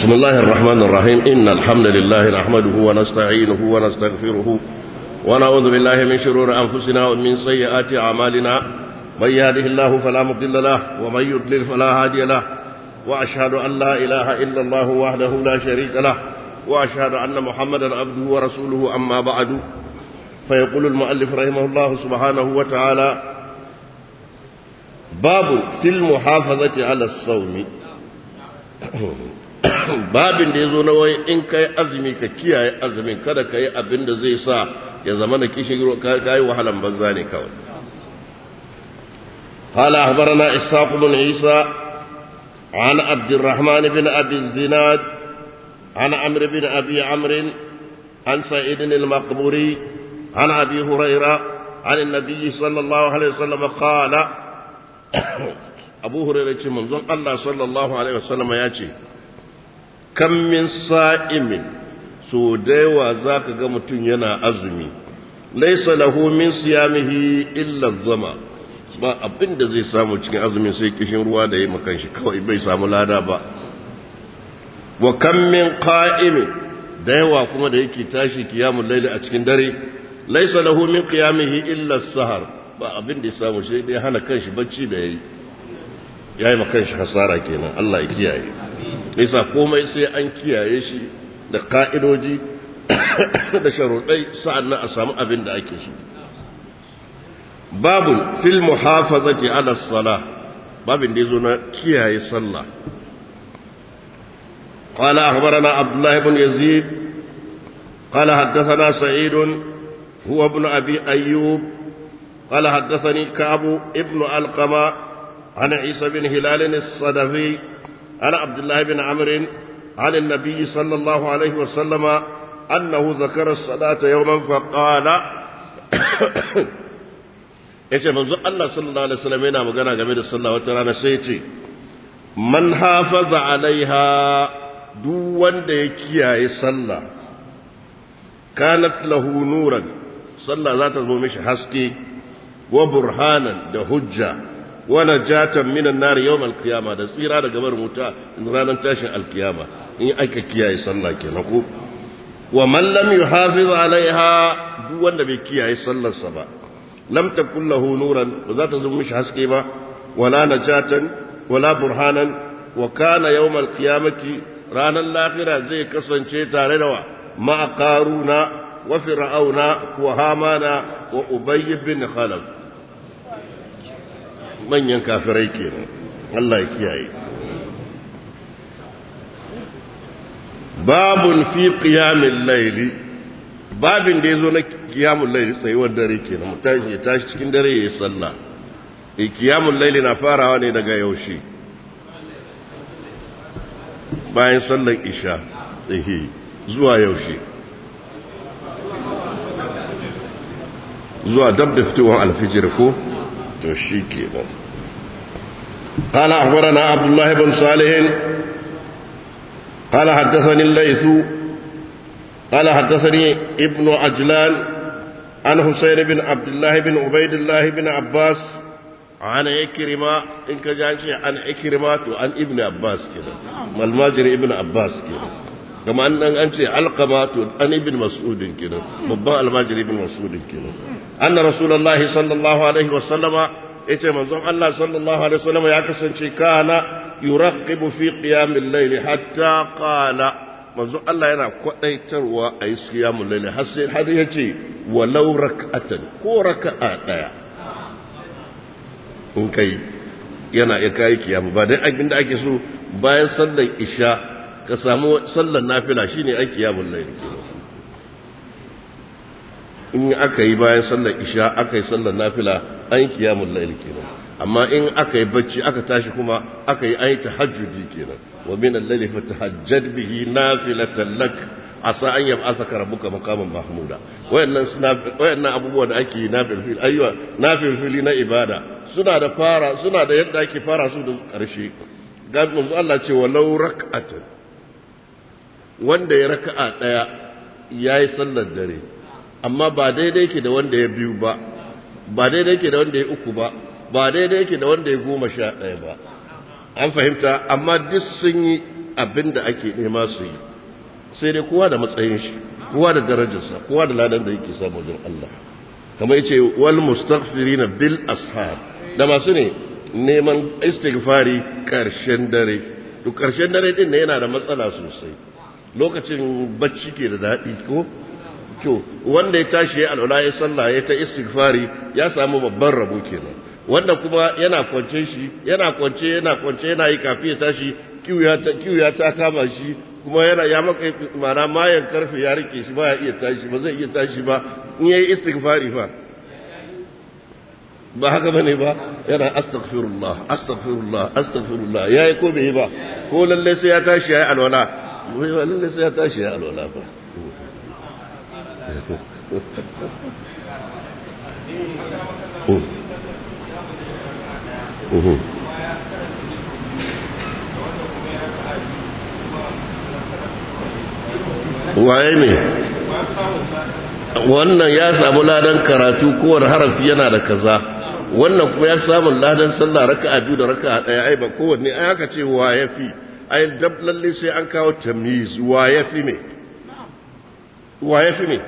بسم الله الرحمن الرحيم إن الحمد لله نحمده ونستعينه ونستغفره ونعوذ بالله من شرور أنفسنا ومن سيئات أعمالنا من يهده الله فلا مضل له ومن يضلل فلا هادي له وأشهد أن لا إله إلا الله وحده لا شريك له وأشهد أن محمدا عبده ورسوله أما بعد فيقول المؤلف رحمه الله سبحانه وتعالى باب في المحافظة على الصوم babin da ya zo na wai in kai azumi ka kiyaye azumin kada ka yi abin da zai sa ya zama da kishin ka yi wahalan banza ne kawai قال أخبرنا إسحاق بن عيسى عن عبد الرحمن بن أبي الزناد عن عمرو بن أبي عمرو عن سعيد المقبوري عن أبي هريرة عن النبي صلى الله عليه وسلم قال أبو هريرة منظر الله صلى الله عليه وسلم يأتي kan min sa'imin so da yawa za ka ga mutum yana azumi laisa lahu min siyamihi illa zama ba abin da zai samu cikin azumin sai kishin ruwa da ya makan shi kawai bai samu lada ba wa kan min qa'imin da yawa kuma da yake tashi kiyamul laili a cikin dare laisa lahu min qiyamihi illa sahar ba abin da ya samu sai dai hana kanshi bacci da yayi yayi makan shi hasara kenan Allah ya kiyaye nisa komai sai an kiyaye shi da ka'idoji da sharuɗai sa'annan a samu abin da ake shi babu fil muhafazati ala sala babin da yazo na kiyaye sallah قال أخبرنا عبد الله بن يزيد قال حدثنا سعيد هو ابن أبي أيوب قال حدثني كعب ابن القمة عن عيسى بن هلال الصدفي عن عبد الله بن عمرو عن النبي صلى الله عليه وسلم أنه ذكر الصلاة يوما فقال yace manzo Allah sallallahu alaihi wasallam yana magana game da sallah wata rana sai yace man hafaza alaiha duk wanda ya kiyaye sallah kanat lahu nuran sallah za ta zo mishi haske wa burhanan da hujja wani jatan minan nari yau alkiyama da tsira daga bar wuta ranar tashin alkiyama in aka kiyaye sallah kenan ko wa man lam yuhafiz alaiha duk wanda bai kiyaye sallarsa ba lam takul lahu nuran ba za ta zama mishi haske ba wala najatan wala burhanan wa kana yawm alqiyamati ranar lahira zai kasance tare da wa ma qaruna wa fir'auna wa hamana wa ubay bin khalaf manyan kafirai kenan Allah ya kiyaye babun fi qiyamil layli babin da yazo na qiyamul layli tsayuwar dare kenan mutashi ya tashi cikin dare yayin sallah eh qiyamul layli na farawa ne daga yaushe bayan sallar isha eh zuwa yaushe zuwa dab da fitowar alfijir ko to shi kenan قال أخبرنا عبد الله بن صالح قال حدثني الليث قال حدثني ابن عجلان عن حسين بن عبد الله بن عبيد الله بن عباس عن إكرمة إن كجانشي عن إكرمة عن ابن عباس كده الماجر ابن عباس كده كما أن أنت علقمة عن ابن مسعود كده مبا الماجر ابن مسعود كده أن رسول الله صلى الله عليه وسلم yace manzon Allah sallallahu alaihi wasallam ya kasance kana yuraqibu fi qiyamil layl hatta qala manzon Allah yana kwadaitarwa a yi qiyamul layl har sai har yace walau rak'atan ko raka'a daya in kai yana ya kai kiyamu ba dai abinda ake so bayan sallar isha ka samu sallar nafila shine ai qiyamul layl in aka yi bayan sallar isha aka yi sallar nafila an yi kiyamun laili kenan amma in aka yi bacci aka tashi kuma aka yi an yi tahajjudi kenan wa min al-layli fatahajjad bihi nafilatan lak asa an yab'athaka rabbuka maqaman mahmuda wayannan suna wayannan abubuwa da ake yi nafil fil ayywa nafil fili na ibada suna da fara suna da yadda ake fara su da karshe ga manzo Allah ce walau rak'atan wanda ya raka'a daya yayi sallar dare amma ba daidai yake da wanda ya biyu ba ba daidai yake da wanda ya uku ba ba daidai yake da wanda ya goma sha ɗaya ba an fahimta amma duk sun yi abin da ake nema su yi sai dai kowa da matsayin shi kowa da darajarsa kowa da ladan da yake samu wajen Allah kamar yace wal mustaghfirina bil ashar da masu ne neman istighfari karshen dare to karshen dare din ne yana da matsala sosai lokacin bacci ke da daɗi ko to wanda ya tashi ya alwala ya sallah ya ta istighfari ya samu babban rabo kenan wanda kuma yana kwance shi yana kwance yana kwance yana yi kafi ya tashi kiwuya ta kiwuya ta kama shi kuma yana ya maka mana mayan karfe ya rike shi ba ya iya tashi ba zai iya tashi ba in yayi istighfari fa ba haka bane ba yana astaghfirullah astaghfirullah astaghfirullah yayi ko bai ba ko lalle sai ya tashi yayi alwala wai ba lalle sai ya tashi yayi alwala ba waye ne wannan ya samu ladan karatu kowane harafi yana da kaza wannan kuma ya samu ladan sallah raka'a biyu da raka'a daya ai ba kowanne ai aka ce wa yafi ai dab lalle sai an kawo tamyiz wa yafi ne wa yafi ne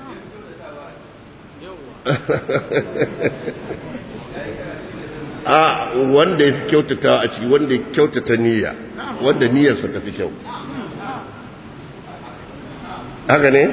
a wanda ya fi kyautata a ciki wanda ya kyautata niyya wanda niyyarsa ta fi kyau haka ne?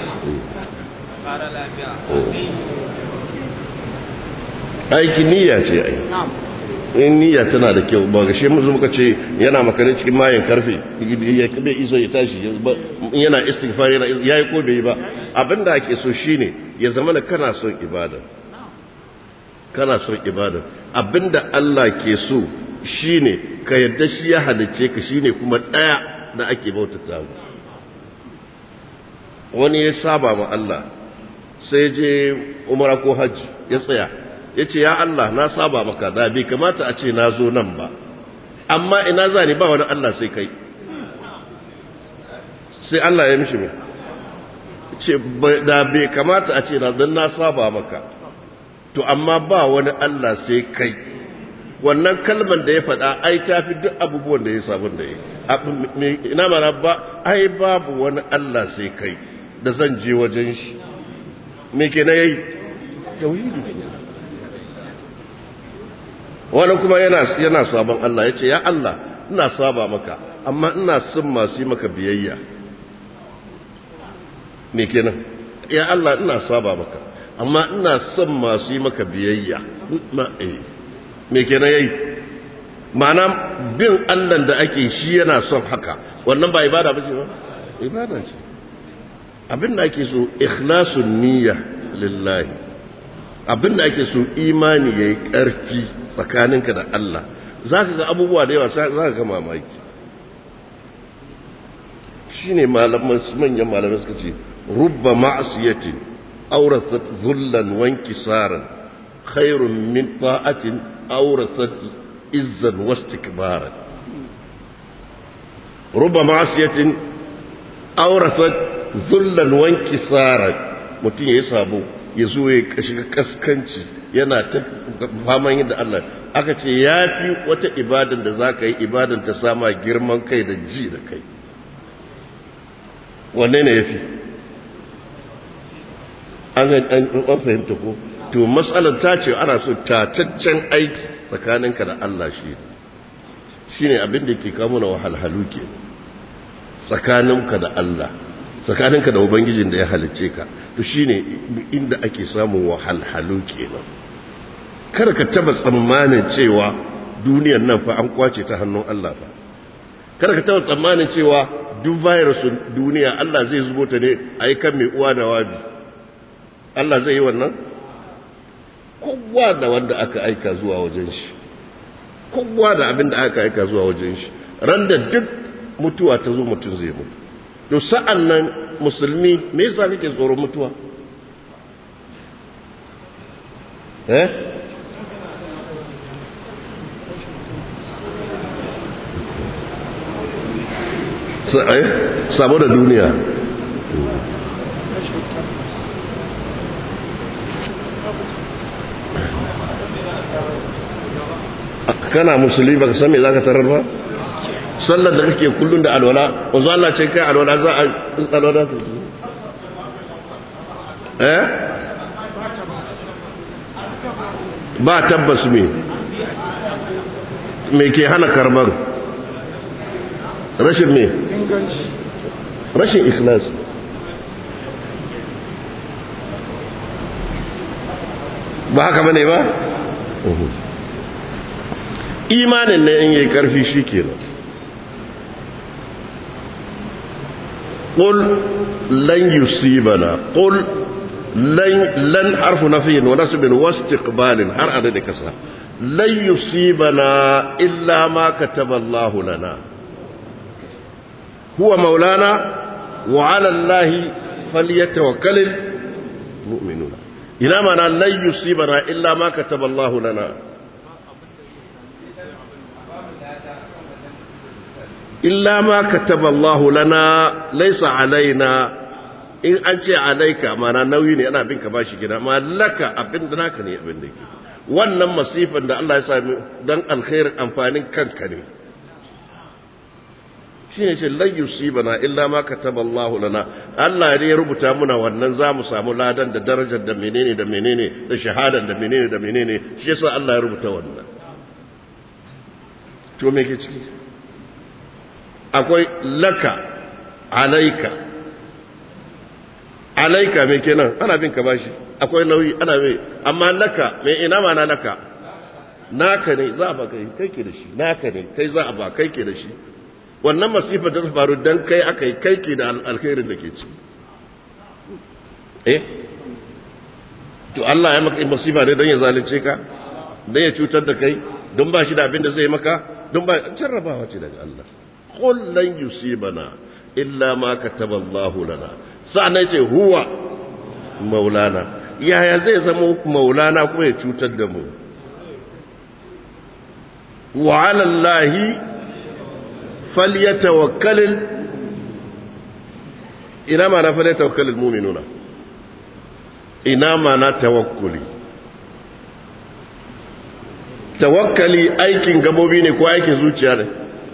aiki niyya ce ai in niyya tana da kyau ba gashe mu muka ce yana makarin cikin mayan karfe ya bai iso ya tashi yana istighfar yana yayi ko bai ba abinda ake so shine ya zama da kana son ibada kana son ibada abinda Allah ke so shine ka yadda shi ya halice ka shine kuma daya da ake bautata mu wani ya saba ma Allah sai je umara ko hajji ya tsaya ya ce ya Allah na saba maka da bai kamata a ce na zo nan ba amma ina za ni ba wani Allah sai kai sai Allah ya mishi mai ce da bai kamata a ce na don na saba maka to amma ba wani Allah sai kai wannan kalmar da ya faɗa ai ta fi duk abubuwan da ya sabon da ya ina mana ba ai babu wani Allah sai kai da zan je wajen shi me ke na yayi tauhidi wani kuma yana yana sabon Allah yace ya Allah ina saba maka amma ina son masu yi maka biyayya me kenan ya Allah ina saba maka amma ina son masu yi maka biyayya ma eh me kenan yayi ma'ana bin Allah da ake shi yana son haka wannan ba ibada ba ce ba ibada ce abin da ake so ikhlasun niyya lillahi abin da ake so imani yayi ƙarfi tsakaninka da Allah zaka ga abubuwa da yawa zaka ga mamaki shine malaman manyan malamai suka ce rubba ma'siyatin awrasat dhullan wa inkisaran khairun min ta'atin awrasat izzan wa istikbaran rubba ma'siyatin awrasat zullan wanki tsarar mutum ya yi sabo ya zo ya shiga kaskanci yana ta faman yadda Allah aka ce ya fi wata ibadan da za ka yi ibadan ta sama girman kai da ji da kai wanne ne ya fi an fahimta ko to matsalar ta ce ana so tataccen aiki tsakaninka da Allah shi shi ne abin da ke kamuna wahalhalu ke tsakaninka da Allah tsakaninka da ubangijin da ya halicce ka to shine inda ake samun wahalhalu kenan kada ka taba tsammanin cewa duniyar nan fa an kwace ta hannun Allah fa kada ka taba tsammanin cewa duk virus duniya Allah zai zubo ta ne a yi kan mai uwa da wabi Allah zai yi wannan kowa da wanda aka aika zuwa wajen shi kowa da abin da aka aika zuwa wajen shi ran da duk mutuwa ta zo mutum zai mutu to sa'an nan musulmi me yasa kake tsoron mutuwa eh saboda duniya kana musulmi baka san me zaka tarar ba sallar da kake kullun da alwala wanzu Allah ce kai alwala za a alwala eh ba tabbas me me ke hana karbar rashin me rashin ikhlas ba haka bane ba imanin ne in yi karfi shi kenan قل لن يصيبنا قل لن لن حرف نفي ونسب واستقبال هر عدد كسا لن يصيبنا إلا ما كتب الله لنا هو مولانا وعلى الله فليتوكل المؤمنون إلى معنى لن يصيبنا إلا ما كتب الله لنا إلا ما كتب الله لنا ليس علينا in an ce alaika mana nauyi ne ana bin ka bashi gida ma laka abin da naka ne abin da ke wannan masifan da Allah ya sami dan alkhairin amfanin kanka ne shi ne ce lan yusibana illa ma kataba Allah lana Allah ne ya rubuta muna wannan za mu samu ladan da darajar da menene da menene da shahadar da menene da menene shi yasa Allah ya rubuta wannan to me ke ciki akwai laka alaika alaika mai kenan ana bin ka bashi akwai nauyi ana mai amma laka mai ina ma na laka naka ne za a ba kai kai ke da shi naka ne kai za a ba kai ke da shi wannan masifar da ta faru dan kai aka yi kai ke da alkhairin da ke ci eh to Allah ya maka masifa ne don ya zalunce ka don ya cutar da kai don ba shi da abin da zai maka don ba jarrabawa ce daga Allah qul lan yusibana illa ma kataba Allah lana sa'annan ce huwa maulana yaya zai zama maulana kuma ya cutar da mu wa ala Allah falyatawakkalul ina ma na falyatawakkalul mu'minuna ina ma na tawakkuli tawakkali aikin gabobi ne ko aikin zuciya ne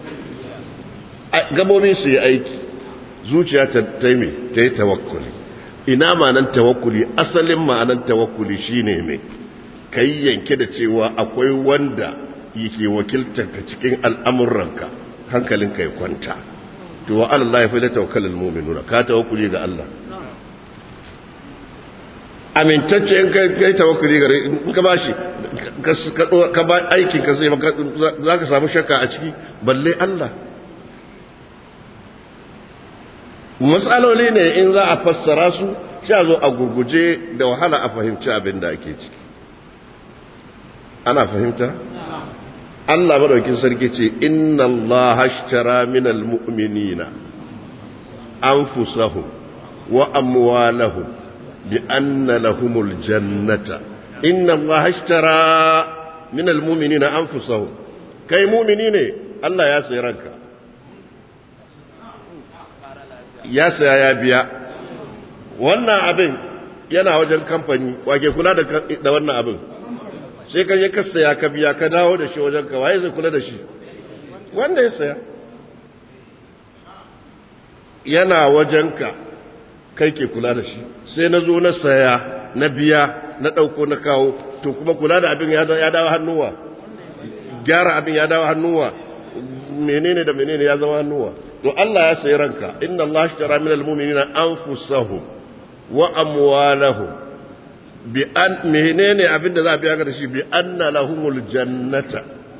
gabobi su yi aiki zuciya ta taimi ta yi tawakkuli ina ma'anan tawakkuli asalin ma'anan tawakkuli shine mai ka yi yanke da cewa akwai wanda yake wakiltar ka cikin al'amuranka hankalinka ya kwanta to wa Allah ya fi da tawakkalin muminuna ka tawakkuli ga Allah amintacce in kai tawakkuli gare in ka bashi ka ba aikin ka sai za ka samu shakka a ciki balle Allah matsaloli ne in za a fassara su sha zo a gurguje da wahala a fahimci abin da ake ciki ana fahimta? Allah madaukin sarki ce inna Allah hashtara minal mu'minina anfusahum wa amwalahum bi anna lahumul jannata inna Allah hashtara minal mu'minina anfusahum kai mu'mini ne Allah ya sayi ranka ya saya ya biya wannan abin yana wajen kamfani wake kula da wannan abin sai ka je ka saya ka biya ka dawo da shi wajen ka waye zai kula da shi wanda ya saya yana wajen ka kai ke kula da shi sai na zo na saya na biya na ɗauko na kawo to kuma kula da abin ya dawo hannuwa gyara abin ya dawo hannuwa menene da menene ya zama hannuwa to Allah ya sayi ranka inna Allah ashtara minal mu'minina anfusahum wa amwalahum bi an menene abinda za a biya ga shi bi anna lahumul jannata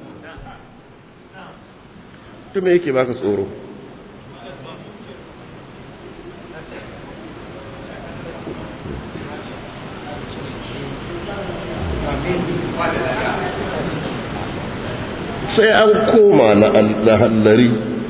to me yake baka tsoro sai an koma na hallari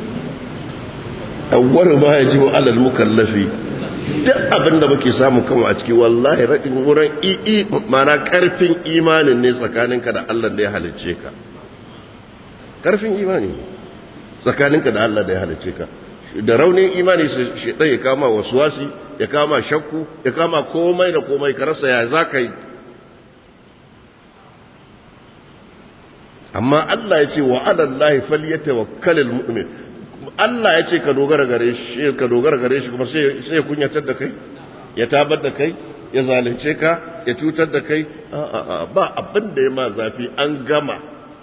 awwar ma ya ji alal mukallafi duk abin da muke samu kama a ciki wallahi raɗin wurin ii mana ƙarfin imanin ne tsakaninka da Allah da ya halicce ka ƙarfin imani tsakaninka da Allah da ya halicce ka da raunin imani shi ɗaya ya kama wasuwasi ya kama shakku ya kama komai da komai ka rasa ya za ka yi amma Allah ya ce wa alallahi falyatawakkalul mu'min Allah ya ce ka dogara gare shi ka dogara gare shi kuma sai sai kunyatar da kai ya tabar da kai ya zalunce ka ya cutar da kai a'a ba abin da ya ma zafi an gama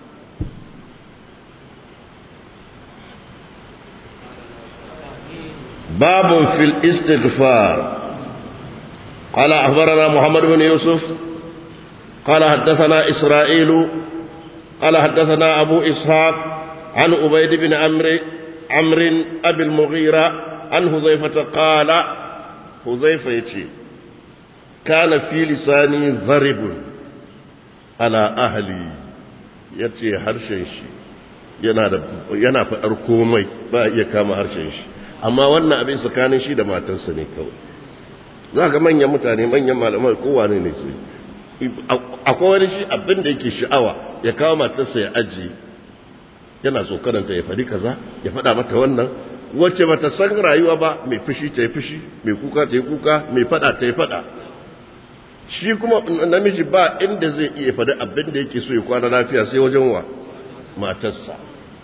باب في الاستغفار قال أخبرنا محمد بن يوسف قال حدثنا إسرائيل قال حدثنا أبو إسحاق عن أبيد بن عمرو عمرو أبي المغيرة عن حذيفة قال حذيفة يتي كان في لساني ضرب على أهلي يتي هرشن شي yana da yana faɗar komai ba iya kama harshen shi amma wannan abin tsakanin shi da matarsa ne kawai za ga manyan mutane manyan malamai kowane ne su akwai wani shi abin da yake sha'awa ya kawo matarsa ya ajiye yana tsokananta ya faɗi kaza ya faɗa mata wannan wacce bata san rayuwa ba mai fushi ta yi fushi mai kuka ta yi kuka mai faɗa ta yi faɗa shi kuma namiji ba inda zai iya faɗi abin da yake so ya kwana lafiya sai wajen wa matarsa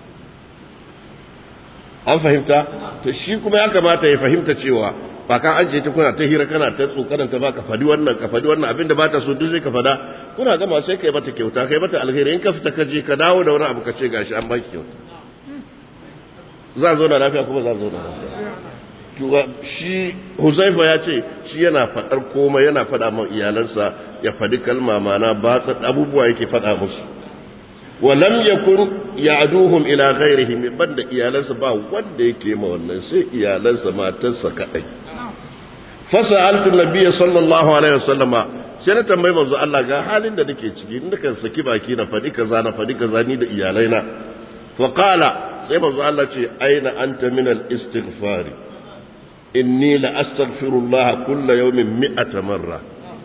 an fahimta to shi kuma ya kamata ya fahimta cewa ba kan ajiye ta kuna ta hira kana ta tsokananta ba ka fadi wannan ka fadi wannan abinda ba ta so duk sai ka fada kuna gama sai kai mata kyauta kai mata alheri in ka fita ka je ka dawo da wani abu ka ce gashi an baki kyauta za zo na lafiya kuma za zo na lafiya shi Huzaifa ya ce shi yana fadar komai yana fada ma iyalansa ya fadi kalma mana ba abubuwa yake fada musu ولم يكن يعدوهم الى غيرهم banda iyalansa ba wanda yake ma wannan sai iyalansa matarsa kadai fasaltu nabiyyi sallallahu alaihi wasallama sai na tambayi manzo Allah ga halin da nake ciki in kan saki baki na fadi kaza na fadi kaza ni da iyalaina fa qala sai manzo Allah ce aina anta min al istighfar inni la astaghfirullah kulla yawmin mi'ata marra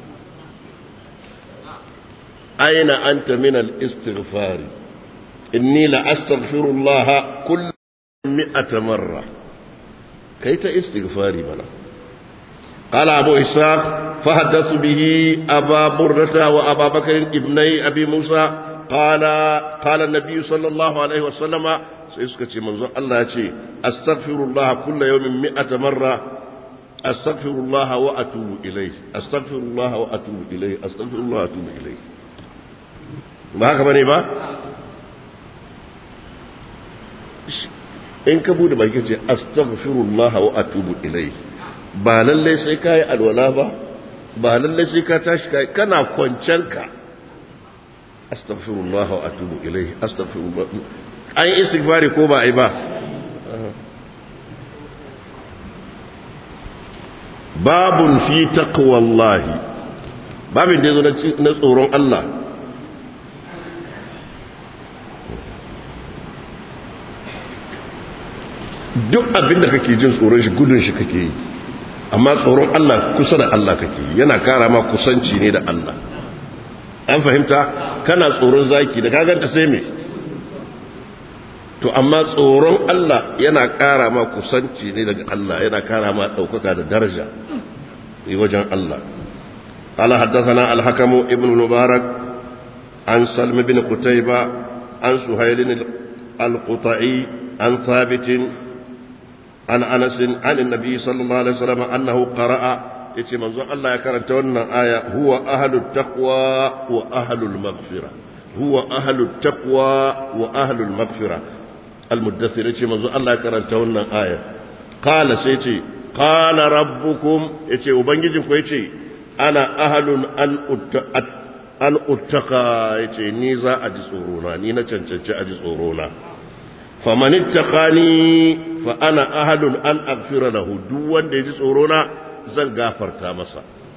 أين أنت من الاستغفار إني لأستغفر الله كل مئة مرة كيف استغفاري بلا قال أبو إسحاق فحدثت به أبا بردة وأبا بكر ابني أبي موسى قال قال النبي صلى الله عليه وسلم سيسكت منظر الله يتي أستغفر الله كل يوم مئة مرة أستغفر الله وأتوب إليه أستغفر الله وأتوب إليه أستغفر الله وأتوب إليه ba haka bane ba in ka bude baki ce astaghfirullah wa atubu ilai ba lalle sai ka yi alwala ba ba lalle sai ka tashi kai kana kwancenka astaghfirullah wa atubu ilai astaghfirullah an yi istighfari ko ba ai ba babun fi taqwallahi babin da yazo na tsoron Allah duk abin da kake jin tsoron shi gudun shi kake yi amma tsoron Allah kusa da Allah kake yi yana kara ma kusanci ne da Allah an fahimta kana tsoron zaki da kaganta sai me to amma tsoron Allah yana kara ma kusanci ne daga Allah yana kara ma daukaka da daraja yi wajen Allah قال حدثنا الحكم ابن المبارك عن سلم بن قتيبة عن سهيل القطعي عن ثابت عن انس عن النبي صلى الله عليه وسلم انه قرأ yace manzon Allah ya karanta wannan aya huwa ahlut taqwa wa ahlul maghfira huwa ahlut taqwa wa ahlul maghfira almuddathir yace manzon Allah ya karanta wannan aya qala sai yace qala rabbukum yace ubangijin ku yace ana ahlun an an uttaqa yace ni za a ji tsoro na ni na cancanci a ji tsoro na faman ittaqani fa ana ahadun an aghfira lahu duk wanda yaji tsoro na zan gafarta masa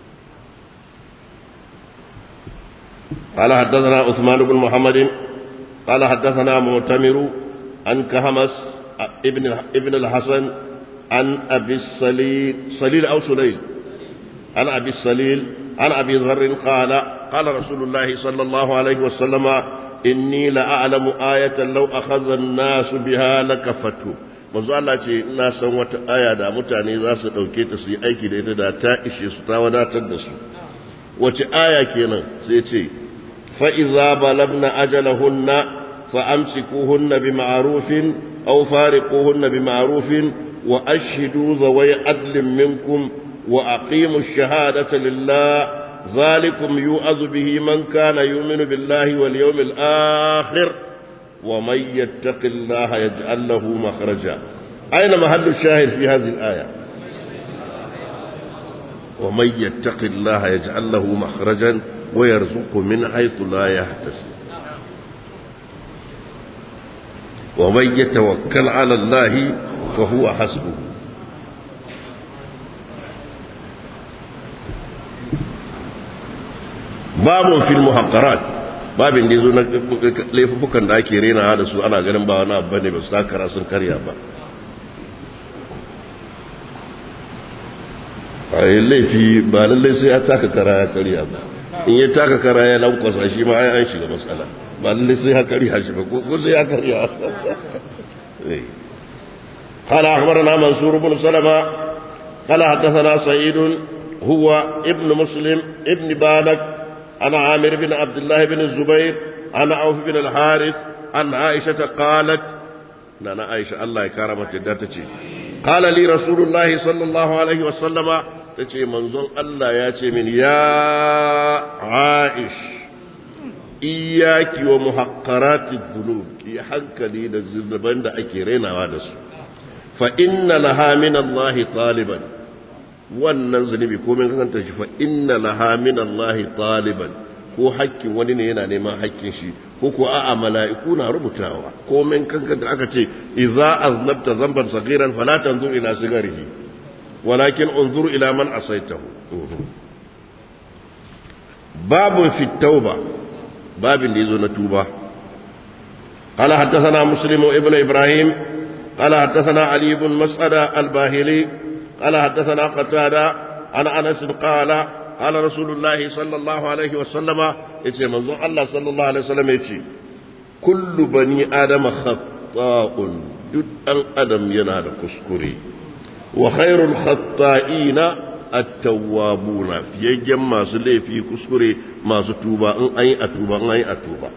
قال حدثنا عثمان بن محمد قال حدثنا معتمر عن كهمس ابن ابن الحسن عن ابي السليل سليل او سليل عن ابي السليل عن ابي ذر قال قال رسول الله صلى الله عليه وسلم inni la'alamu ayatan law akhadha an-nas biha lakafatu manzo Allah ce ina san wata aya da mutane za su dauke ta su yi aiki da ita da ta ishe su ta wadatar da su wace aya kenan sai ce fa idza balagna ajalahunna fa amsikuhunna bima'rufin أو فارقوهن بمعروف وأشهدوا ذوي عدل منكم وأقيموا الشهادة لله ذلكم يؤذ به من كان يؤمن بالله واليوم الآخر ومن يتق الله يجعل له مخرجا أين محل الشاهد في هذه الآية ومن يتق الله يجعل له مخرجا ويرزق من حيث لا يحتسب ومن يتوكل على الله فهو حسبه باب في المحقرات babin da ya zo na laifukan da ake rena da su ana ganin ba wani abu ne ba su takara sun karya ba a yi laifi ba lallai sai ya taka kara ya karya ba in ya taka kara ya lankwasa shi ma ai an shiga matsala ba lallai sai ya karya shi ba ko sai ya karya قال أخبرنا منصور بن سلمة قال حدثنا سعيد هو ابن مسلم ابن بالك عن عامر بن عبد الله بن الزبير عن عوف بن الحارث عن عائشة قالت نانا عائشة الله يكرمك داتتي قال لي رسول الله صلى الله عليه وسلم تتي منظر الله ياتي من يا عائش إياك ومحقرات الذنوب كي حنكلي للزنبان دا أكيرين وادس فإن لها من الله طالبا wannan zunubi ko min kasanta shi fa inna laha min Allah taliban ko hakkin wani ne yana neman hakkin shi ko ko a'a mala'iku na rubutawa ko min kankanta aka ce idza aznabta zamban saghiran fala tanzur ila sigarihi walakin unzur ila man asaitahu babu fi tauba babin da yazo na tuba قال حدثنا مسلم ابن إبراهيم قال حدثنا علي بن مسعد الباهلي قال حدثنا قتادة عن أنس قال قال رسول الله صلى الله عليه وسلم يتي منظور الله صلى الله عليه وسلم يتي كل بني آدم خطاء دد أن أدم ينال كسكري وخير الخطائين التوابون في يجم ما سلي في كسكري ما ستوبا أن أي أتوبا أن أي أتوبا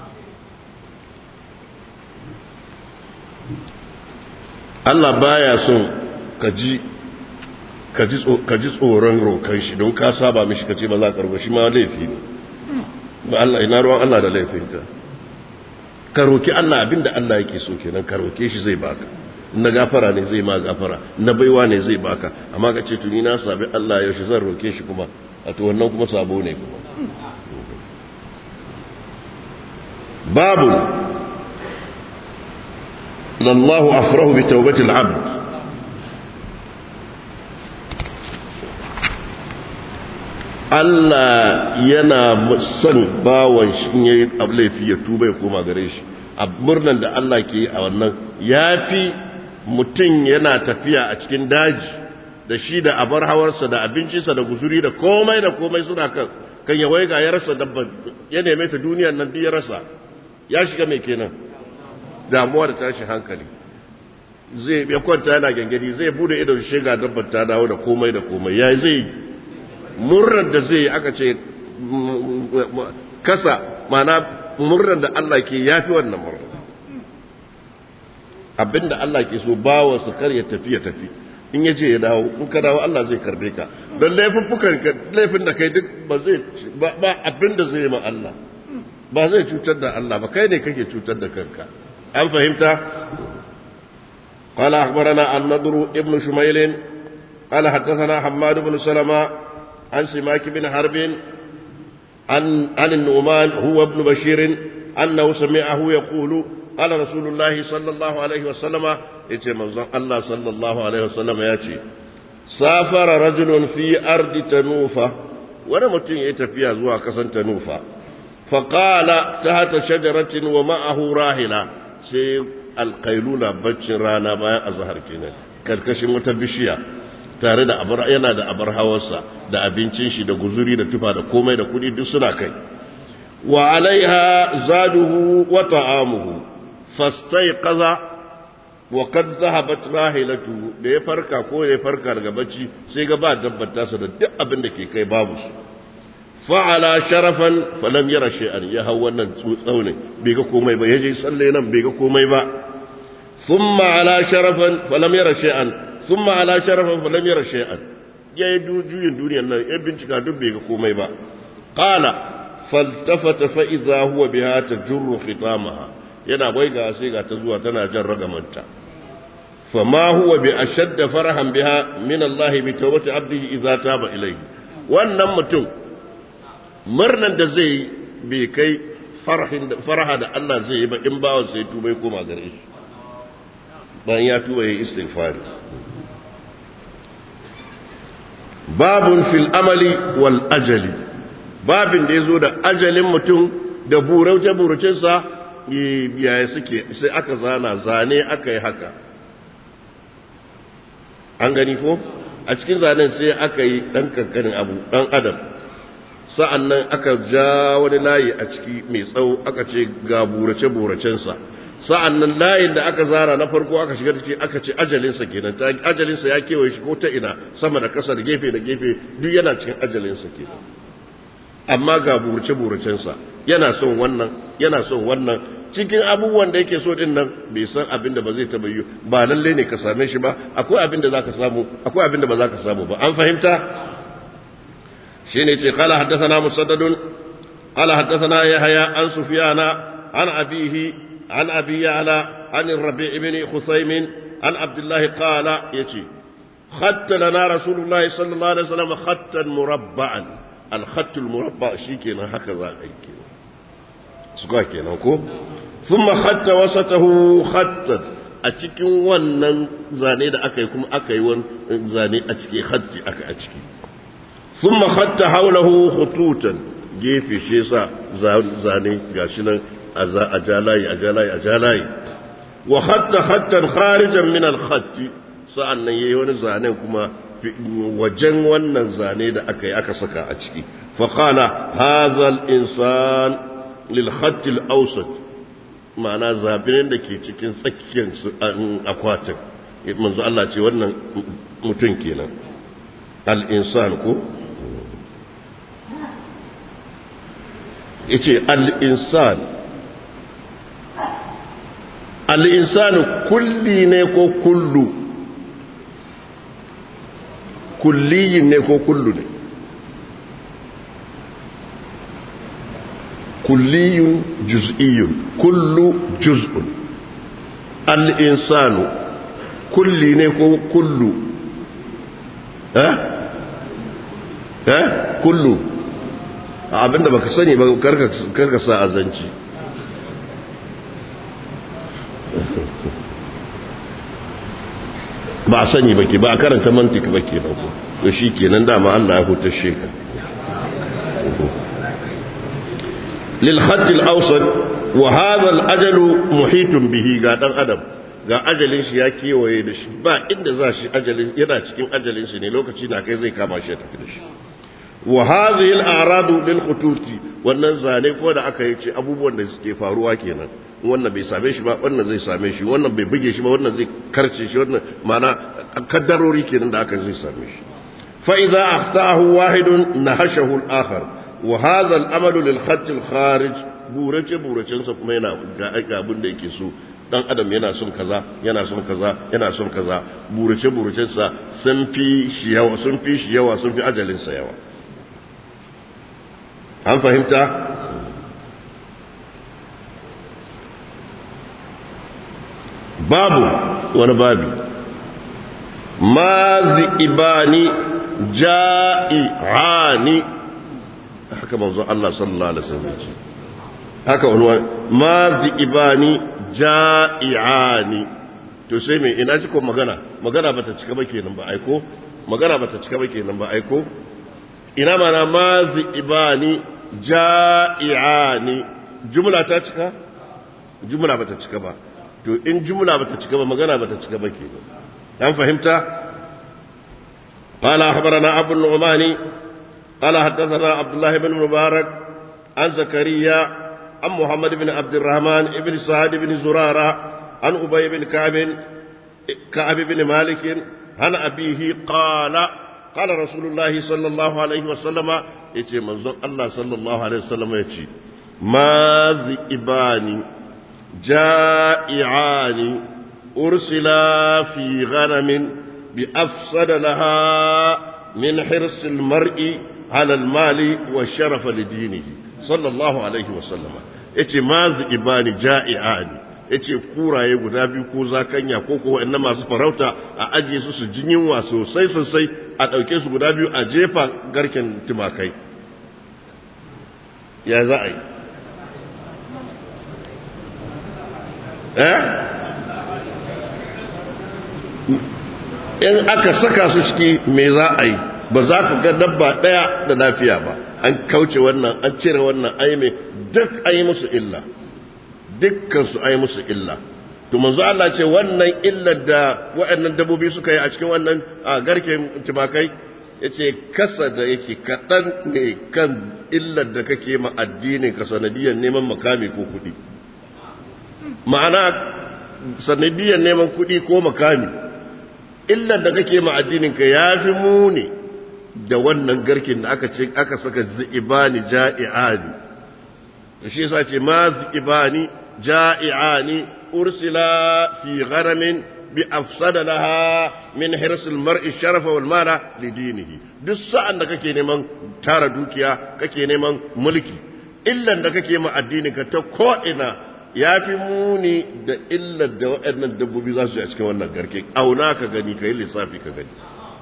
Allah baya son ka ji ka ji tsoron rokan shi don ka saba mishi ka ce ba za ka roƙa shi ma laifi ne ba Allah ina ruwan Allah da laifinka ka roki Allah abinda Allah yake so kenan ka roke shi zai baka na gafara ne zai ma gafara na baiwa ne zai baka amma ka ce tuni na sabi Allah yaushe zan roke shi kuma a to wannan kuma sabo ne kuma babu lallahu afrahu bi tawbatil abd Allah yana son bawan shi in yayi laifi ya tuba ya koma gare shi a murnan da Allah ke yi a wannan ya fi mutum yana tafiya a cikin daji da shi da abar hawarsa da abincinsa da guzuri da komai da komai suna kan kan ya waiga ya rasa dabba ya neme ta duniyar nan duk ya rasa ya shiga mai kenan damuwa da tashi hankali zai ya kwanta yana gangadi zai bude idon shiga dabbar ta dawo da komai da komai ya zai murnar da zai aka ce kasa mana murnar da Allah ke yafi wannan murnar abinda Allah ke so bawa su kar ya tafi ya tafi in ya je ya dawo in ka dawo Allah zai karbe ka don laifuffukan ka laifin da kai duk ba zai ba abinda zai yi ma Allah ba zai cutar da Allah ba kai ne kake cutar da kanka an fahimta قال أخبرنا النضر ابن شميل قال حدثنا حماد بن سلمة عن سماك بن حرب عن عن النعمان هو ابن بشير أنه سمعه يقول قال رسول الله صلى الله عليه وسلم يتي الله صلى الله عليه وسلم ياتي سافر رجل في أرض تنوفة ونمتن يتفيا زوا كسن تنوفة فقال تحت شجرة ومعه راهلة سي القيلولة بچ رانا ما أظهر كنا كركشن متبشيا tare da abar yana da abar hawarsa da abincin shi da guzuri da tufa da komai da kudi duk suna kai wa alaiha zaduhu wa ta'amuhu fastaiqaza wa qad dhahabat rahilatu da ya farka ko ya farka daga bacci sai ga ba dabbar tasa da duk abin da ke kai babu su fa'ala sharafan falam yara shay'an ya hau wannan tsaune bai ga komai ba yaje salle nan bai ga komai ba thumma ala sharafan falam yara shay'an thumma ala sharafan falam yara shay'an yayi juyin duniyar nan ya bincika duk bai ga komai ba qala faltafata fa idza huwa biha tajurru khitamaha yana waiga sai ga ta zuwa tana jan ragamanta fama huwa bi ashadda farahan biha min Allah bi tawbati abdihi idza taba ilayhi wannan mutum murnan da zai bai kai faraha da Allah zai yi ba in bawan sai tuba ya koma gare shi bayan ya tuba ya yi istighfari babun fil amali wal ajali babin da ya zo da ajalin mutum da burace-buracensa yaya suke sai aka zana zane aka yi haka an gani ko a cikin zanen sai aka yi ɗan kankanin abu ɗan adam sa'an nan aka ja wani layi a ciki mai tsawo aka ce ga burace-buracensa sa'an nan layin da aka zara na farko aka shiga ciki aka ce ajalinsa kenan ajalinsa ya kewaye shi ko ta ina sama da kasa da gefe da gefe duk yana cikin ajalinsa kenan amma ga burace-buracensa yana son wannan yana son wannan cikin abubuwan da yake so din nan bai san abin da ba zai taba yi ba lalle ne ka same shi ba akwai abin da zaka samu akwai abin da ba zaka samu ba an fahimta shine ce qala haddathana musaddadun qala haddathana yahya an sufyana an abihi an abi ya'la an rabi' ibn khusaym an abdullah qala yace khatta lana rasulullah sallallahu alaihi wasallam khattan murabba'an al-khatt al-murabba' shikenan haka za ka yi suka kenan ko thumma khatta wasatahu khattan a cikin wannan zane da aka yi kuma aka yi wani zane a ciki khatti aka a ciki thumma khatta hawlahu khututan gefe shi yasa zane gashi nan a jalayi a jalayi a jalayi wa khatta khattan kharijan min al-khatti sa'an nan yayi wani zane kuma wajen wannan zane da aka yi aka saka a ciki fa qala hadha al-insan للخط الأوسط ma'ana zabirin da ke cikin tsakiyar akwatin manzo Allah ce wannan mutum kenan al-insan ko yace al-insan al-insan kulli ne ko kullu kulliyin ne ko kullu ne كلي جزئي كل جزء الإنسان كل نيكو كل ها ها كل abinda baka sani ba karka sa azanci ba a sani ba ke ba a karanta mantik ba ke nan to shi kenan dama Allah ya hutar shekar للخط الأوسط وهذا الأجل محيط به قادم أدم ga ajalin shi ya kewaye da shi ba inda za shi ajalin yana cikin ajalin shi ne lokaci na kai zai kama shi ya tafi da shi wa hadhihi al-a'radu lil khututi wannan zane ko da aka yi ce abubuwan da suke faruwa kenan wannan bai same shi ba wannan zai same shi wannan bai buge shi ba wannan zai karce shi wannan ma'ana kaddarori kenan da aka zai same shi fa idza akhtaahu wahidun nahashahu al-akhar wa hadha al-amalu lil khatt al-kharij burace buracen sa kuma yana ga abin da yake so dan adam yana son kaza yana son kaza yana son kaza burace buracen sa sun fi shi yawa sun fi shi yawa sun fi ajalin sa yawa an fahimta babu wani babi mazi ibani ja'i'ani haka manzo Allah sallallahu alaihi wasallam ce haka wani mazi ibani ja'i'ani to sai me ina ji ko magana magana bata cika ba kenan ba aiko magana bata cika ba kenan ba aiko ina mana mazi ibani ja'i'ani jumla ta cika jumla bata cika ba to in jumla bata cika ba magana bata cika ba kenan an fahimta قال أخبرنا أبو النعمان قال حدثنا عبد الله بن مبارك عن زكريا عن محمد بن عبد الرحمن بن سعد بن زرارة عن أبي بن كعب كعب بن مالك عن أبيه قال قال رسول الله صلى الله عليه وسلم يتي منظر الله صلى الله عليه وسلم يتي ما ذئبان جائعان أرسلا في غنم بأفسد لها من حرص المرء على المال والشرف لدينه صلى الله عليه وسلم yace ma ibani ja'i'ani yace kuraye guda biyu ko zakanya ko ko wa'annan masu farauta a ajiye su su jin yunwa sosai sosai a ɗauke su guda biyu a jefa garken tumakai ya za a yi eh in aka saka su ciki me za a yi ba za ka ga dabba ɗaya da lafiya ba an kauce wannan an cire wannan ai mai duk ai musu illa dukkan su ai musu illa to manzo Allah ce wannan illar da waɗannan dabbobi suka yi a cikin wannan garken tumakai yace kasa da yake kaɗan ne kan illar da kake ma addinin ka sanadiyar neman makami ko kuɗi ma'ana sanadiyar neman kuɗi ko makami illar da kake ma addinin ka yafi muni da wannan garkin da aka ce aka saka zi'ibani ja'i'ani shi yasa ce ma zi'ibani ja'i'ani ursila fi gharamin bi afsada laha min hirsil mar'i sharafa wal mala li dinihi duk sa'an da kake neman tara dukiya kake neman mulki illan da kake ma addinin ka ta ko ina yafi muni da illar da waɗannan dabbobi za su yi a cikin wannan garke auna ka gani ka yi lissafi ka gani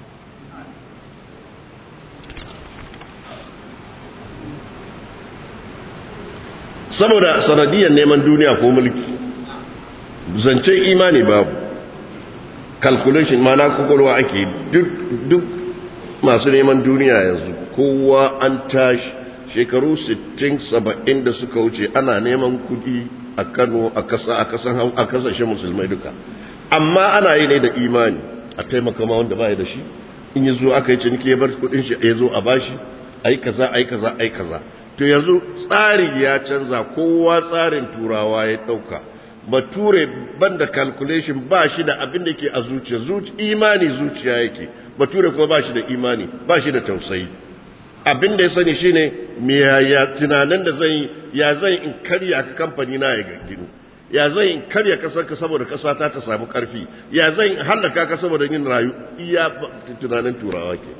saboda sanadiyar neman duniya ko mulki zancen imani babu calculation mana kwakwalwa ake duk duk masu neman duniya yanzu kowa an tashi shekaru 60-70 da suka wuce ana neman kudi a kano a kasa a kasashen musulmai duka amma ana yi ne da imani a taimaka ma wanda ba da shi in yi zo aka yi ciniki ya bar kudin shi ya zo a bashi ai kaza ai kaza ai kaza to yanzu tsari ya canza kowa tsarin turawa ya dauka bature banda calculation ba shi da abin da ke a zuciya imani zuciya yake bature kuma ba shi da imani ba shi da tausayi abin da ya sani shine me ya tunanin da zan yi ya zan in karya ka kamfani na ya gagginu ya zan in karya kasar ka saboda kasa ta ta samu karfi ya zan in hallaka ka saboda yin rayu iya tunanin turawa ke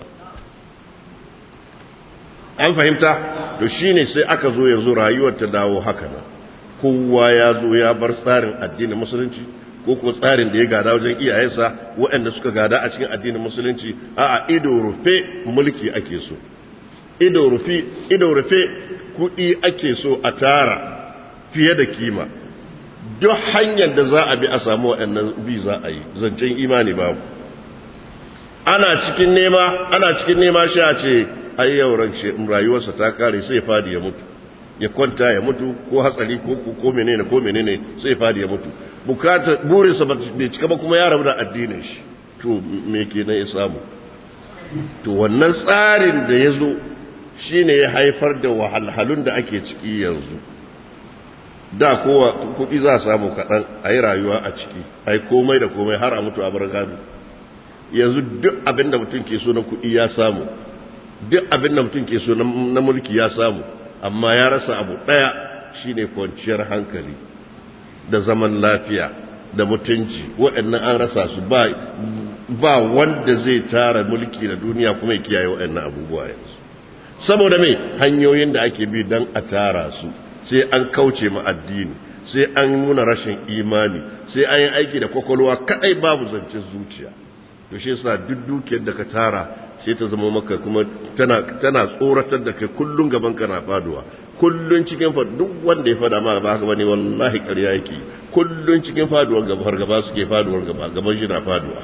an fahimta to shine sai aka zo yanzu rayuwar ta dawo haka nan kowa ya zo ya bar tsarin addinin musulunci ko kuma tsarin da ya gada wajen iyayensa waɗanda suka gada a cikin addinin musulunci a'a ido rufe mulki ake so ido rufe ido rufe kuɗi ake so a tara fiye da kima duk hanyar da za a bi a samu waɗannan bi za a yi zancen imani babu ana cikin nema ana cikin nema shi a ce ai yauran rayuwarsa ta kare sai fadi ya mutu ya kwanta ya mutu ko hatsari ko ko menene ko menene sai fadi ya mutu bukata burinsa bai cika ba kuma ya rabu da addinin shi to me kenan ya samu to wannan tsarin da ya zo shine ya haifar da wahalhalun da ake ciki yanzu da kowa kuɗi za a samu kaɗan a yi rayuwa a ciki a yi komai da komai har a mutu a bar gado yanzu duk abin da mutum ke so na kuɗi ya samu duk abin da mutum ke so na mulki ya samu amma ya rasa abu ɗaya shine kwanciyar hankali da zaman lafiya da mutunci waɗannan an rasa su ba ba wanda zai tara mulki da duniya kuma ya kiyaye waɗannan abubuwa yanzu saboda me hanyoyin da ake bi don a tara su sai an kauce ma addini sai an nuna rashin imani sai an yi aiki da kwakwalwa kadai babu zancen zuciya to shi yasa duk dukiyar da ka tara sai ta zama maka kuma tana tana tsoratar da kai kullun gaban ka na faduwa kullun cikin fa duk wanda ya fada ma ba haka bane wallahi ƙarya yake kullun cikin faduwar gaba har gaba suke faduwar gaba gaban shi na faduwa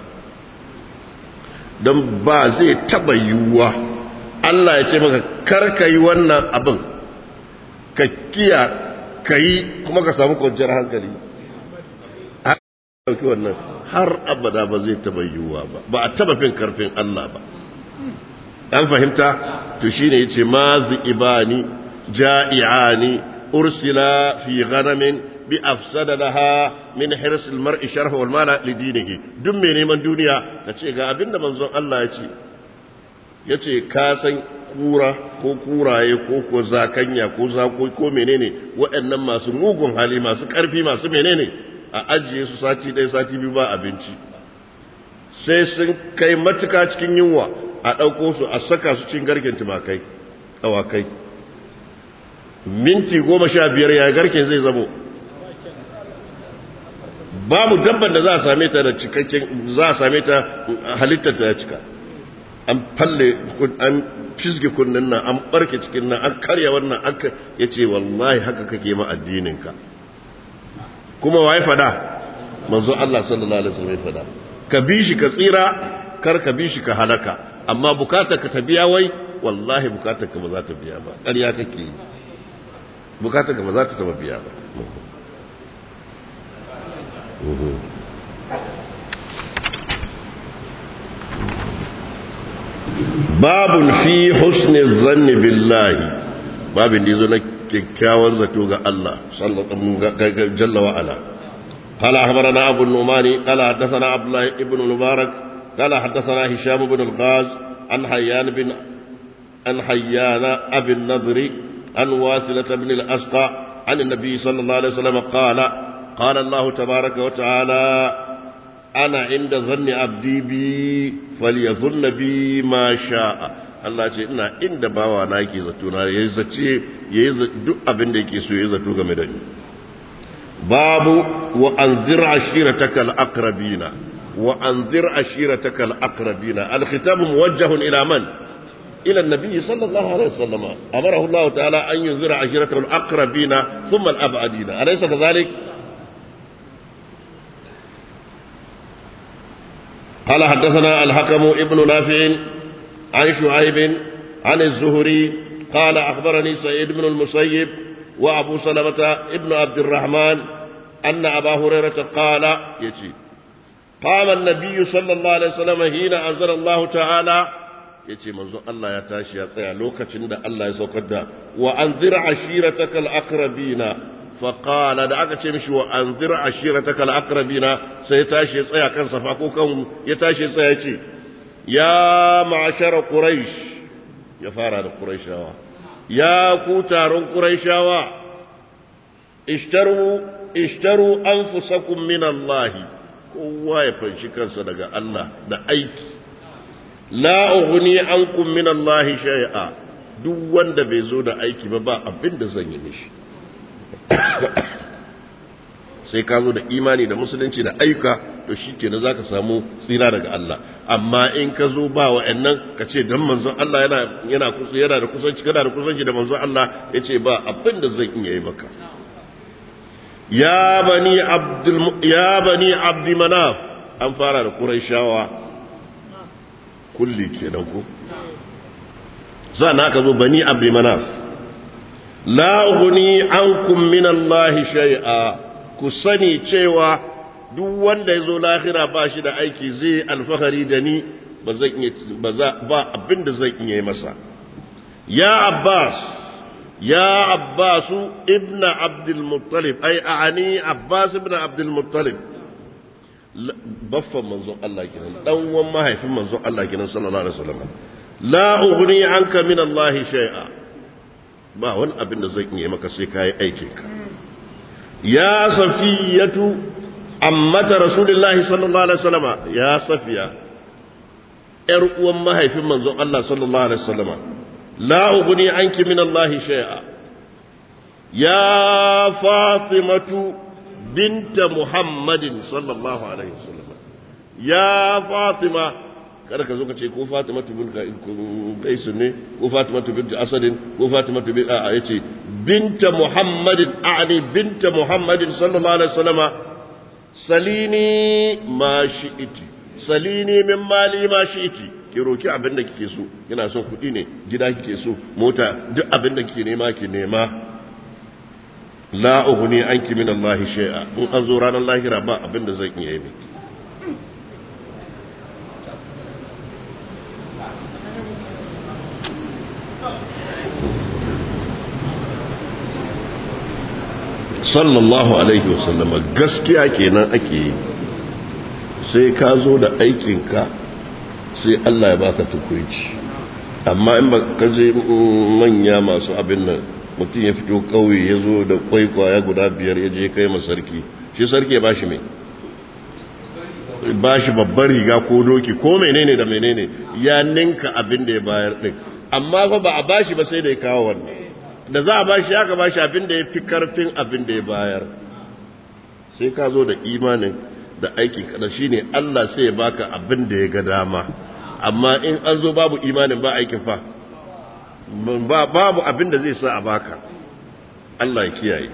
don ba zai taba yiwuwa Allah ya ce maka kar ka yi wannan abin ka kiya ka yi kuma ka samu kwanciyar hankali a ɗauki wannan har abada ba zai taba yiwuwa ba ba a taba fin karfin Allah ba an fahimta to shine yace ma ibani ja'iani ursila fi ghanamin bi afsada laha min hirs almar'i sharha wal mala li dinihi duk mai neman duniya kace ga abinda manzon Allah ya ce yace ka san kura ko kuraye ko ko zakanya ko zako ko menene waɗannan masu mugun hali masu ƙarfi masu menene a ajiye su sati ɗaya sati biyu ba abinci sai sun kai matuka cikin yunwa a ɗauko su a saka su cin garken tumakai awakai minti goma sha biyar ya garken zai zamo babu dabban da za a same ta da cikakken za a same ta halittar ta ya cika an falle an fisge kunnen nan an barke cikin nan an karya wannan aka ya ce wallahi haka kake ma addininka kuma wa ya fada manzo Allah sallallahu alaihi wasallam ya fada ka bi shi ka tsira kar ka bi shi ka halaka amma bukatar ka ta biya wai wallahi bukatar ka ba za ta biya ba ƙarya kake yi bukatar ka ba za ta taba biya ba babun fi husni zanni billahi babin da zo na kyakkyawan zato ga Allah jalla wa ala قال أخبرنا أبو النعمان قال حدثنا عبد الله بن المبارك قال حدثنا هشام بن الغاز عن حيان بن عن حيان أبي النضر عن واثلة بن الأسقى عن النبي صلى الله عليه وسلم قال قال الله تبارك وتعالى أنا عند ظن عبدي بي فليظن بي ما شاء Allah ce ina inda bawa na yake zato na yayi zace yayi duk abin da yake so yayi zato game da ni babu wa anzir ashirataka al-aqrabina wa anzir ashirataka al-aqrabina al-khitab muwajjah ila man ila an-nabi sallallahu alaihi wasallam amarahu Allah ta'ala an yunzira ashiratahu al-aqrabina thumma al-ab'adina alaysa kadhalik قال حدثنا الحكم ابن نافع عن شعيب عن الزهري قال أخبرني سعيد بن المسيب وأبو سلمة ابن عبد الرحمن أن أبا هريرة قال يجي قام النبي صلى الله عليه وسلم حين أنزل الله تعالى yace manzo Allah ya tashi ya tsaya lokacin da Allah ya saukar da wa anzir ashirataka al-aqrabina fa qala da aka ce mishi wa anzir ashirataka al-aqrabina sai ya tashi ya tsaya kan safa ko kan ya tashi ya tsaya yace ya ma'ashara quraish ya fara da quraishawa ya ku taron quraishawa ishtaru ishtaru anfusakum min Allah kowa ya fanshi kansa daga Allah da aiki la ughni ankum min Allah shay'a duk wanda bai zo da aiki ba ba abin da zan yi mishi sai ka zo da imani da musulunci da ayyuka to shikenan zaka samu tsira daga Allah amma in ka zo ba wa'annan ka ce dan manzon Allah yana yana yana da kusanci kana da kusanci da manzon Allah yace ba abin da zan iya yi maka ya bani abdul ya bani abdi manaf an fara da quraishawa kulli kenan ko na ka zo bani abdi manaf la ughni ankum min Allah shay'a ku sani cewa duk wanda yazo lahira ba shi da aiki zai alfahari da ni ba zan iya ba abin da zan iya masa ya abbas يا عباس ابن عبد المطلب أي أعني عباس ابن عبد المطلب بفا منظور الله كنا دون ما هي في منظور الله كنا صلى الله عليه وسلم لا أغني عنك من الله شيئا ba wani abin da zai iya maka sai kayi aikinka ya safiyatu ammata rasulullahi sallallahu alaihi wasallama ya safiya yar uwan mahaifin manzon Allah sallallahu alaihi wasallama لا أغني عنك من الله شيئا يا فاطمة بنت محمد صلى الله عليه وسلم يا فاطمة kada ka zo ka ce ko Fatima bin Qais ne ko Fatima bin Asadin ko Fatima bin a yace binta Muhammadin a'ni binta Muhammadin sallallahu alaihi wasallama salini ma shi'iti salini min mali ma shi'iti ki roki abin da kike so kina son kuɗi ne gida kike so mota duk abin da kike nema ki nema la ughni anki min Allah shay'a in an zo ranar lahira ba abin da zan iya yi miki sallallahu alaihi wasallama gaskiya kenan ake yi sai ka zo da aikinka sai Allah ya baka tukuici amma in ba ka je manya masu abin nan mutum ya fito kauye ya zo da kwaikwaya guda biyar ya je kai masarki shi sarki ya bashi mai bashi babbar riga ko doki ko menene da menene ya ninka abin da ya bayar din amma fa ba a bashi ba sai da ya kawo wannan da za a bashi aka bashi abin da ya fi karfin abin da ya bayar sai ka zo da imanin da aikin kada shine Allah sai ya baka abin da ya ga dama amma in an zo babu imanin ba aikin fa babu abin da zai sa a baka Allah ya kiyaye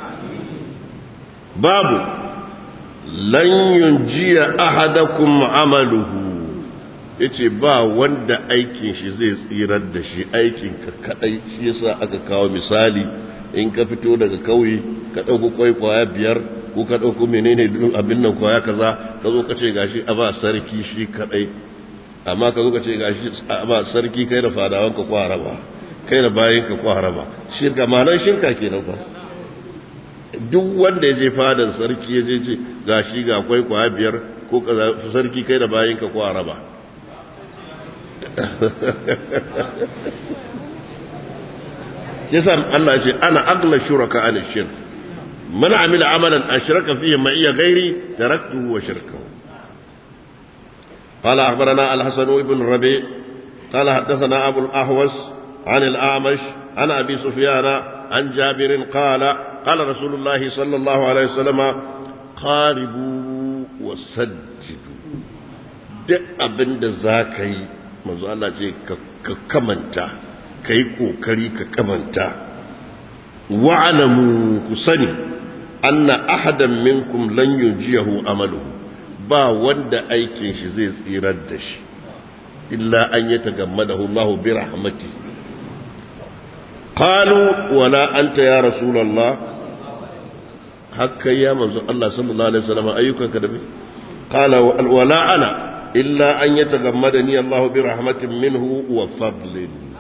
babu lan yunjiya ahadakum amaluhu yace ba wanda aikin shi zai tsirar da shi aikin ka kadai shi yasa aka kawo misali in ka fito daga kauye ka dauko kwai kwaya biyar ko ka dauko menene abin nan kwaya kaza ka zo ka ce gashi a ba sarki shi kadai amma ka zo ka ce gashi a ba sarki kai da fadawan ka kwara ba kai da bayin ka kwara ba shirka ma'anar shirka kenan fa duk wanda ya je fadan sarki ya je ce ga shi ga kwai kwaya biyar ko sarki kai da bayin ka kwara ba shi sa Allah ce ana agla shuraka an shirk man amila amalan ashraka fihi ma iya gairi taraktuhu wa shirkahu قال أخبرنا الحسن بن ربيع قال حدثنا أبو الأحوص عن الأعمش عن أبي سفيان عن جابر قال قال رسول الله صلى الله عليه وسلم قاربوا وسجدوا duk abin da za ka yi manzo Allah ce ka kamanta ka yi kokari ka kamanta wa'alamu ku sani anna ahadan minkum lan yunjiyahu amaluhu ba wanda aikin shi zai tsirar da shi illa an yatagammadahu Allah bi rahmatihi قالوا ولا أنت يا رسول الله هكا يا منزل الله صلى الله عليه وسلم أيك كذب قال ولا أنا إلا أن يتغمدني الله برحمة منه وفضل